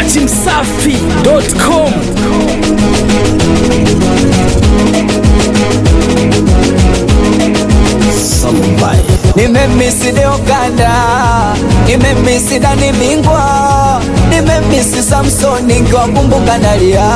dachimsafi.com Nimemisi Deoganda, nimemisi Dani Bingwa, nimemisi Samsoni nkiwakumbuka nalia,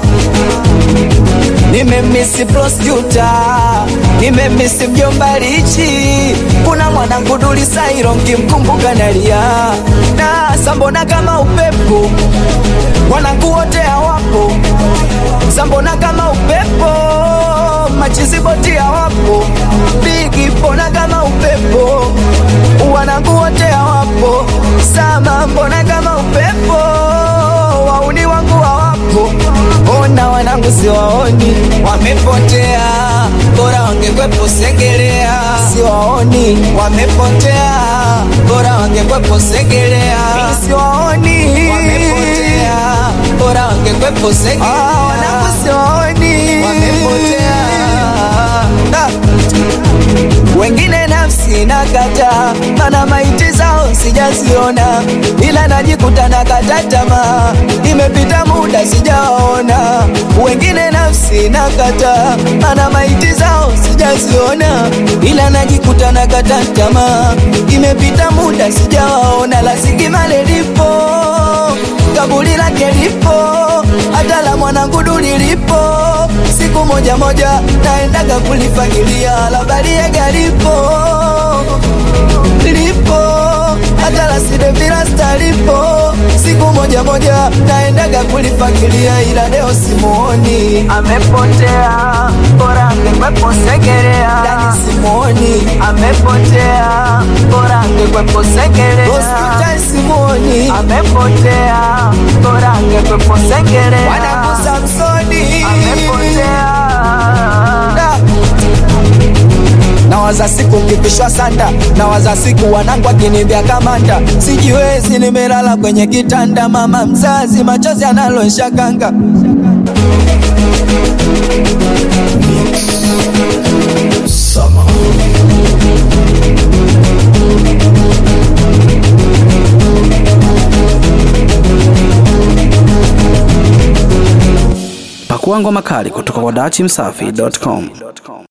nimemisi Prosecuta, nimemisi mjomba Lichi, kuna mwanangu Duli Sairo nkimkumbuka nalia, na sambona kama upepo, wanangu wote hawapo, sambona kama upepo, machiziboti hawapo, bigi mbona kama upepo, wanangu wote hawapo, sama mbona kama upepo, wauni wangu hawapo, ona wanangu siwaoni, wamepotea, bora wangekwepo Segerea, siwaoni, wamepotea, bora wangekwepo Segerea, siwaoni, wamepotea, bora wangekwepo Segerea, ah, wanangu siwaoni, wamepotea ah. Wengine nafsi nakata, mana maiti zao sijaziona, ila najikuta nakata tamaa, imepita muda sijaona. Wengine nafsi nakata, mana maiti zao sijaziona, ila najikuta nakata tamaa, imepita muda sijawaona. La Sigimale lipo, kaburi lake lipo, hata la mwanangu Duli lipo siku moja moja naendaga kulifagilia la Bariega lipo lipo hata la Sidevilasta lipo siku moja moja naendaga kulifagilia ila leo simuoni, amepotea bora angekwepo Segerea, Dani simuoni, amepotea bora angekwepo Segerea, Hospitali simuoni, amepotea bora angekwepo Segerea, wanangu Samsoni amepotea nawaza siku kipishwa sanda, nawaza siku wanangu akinivya kamanda, sijiwezi, nimelala kwenye kitanda, mama mzazi, machozi analosha kanga pakua ngoma kali kutoka kwa dachimsafi.com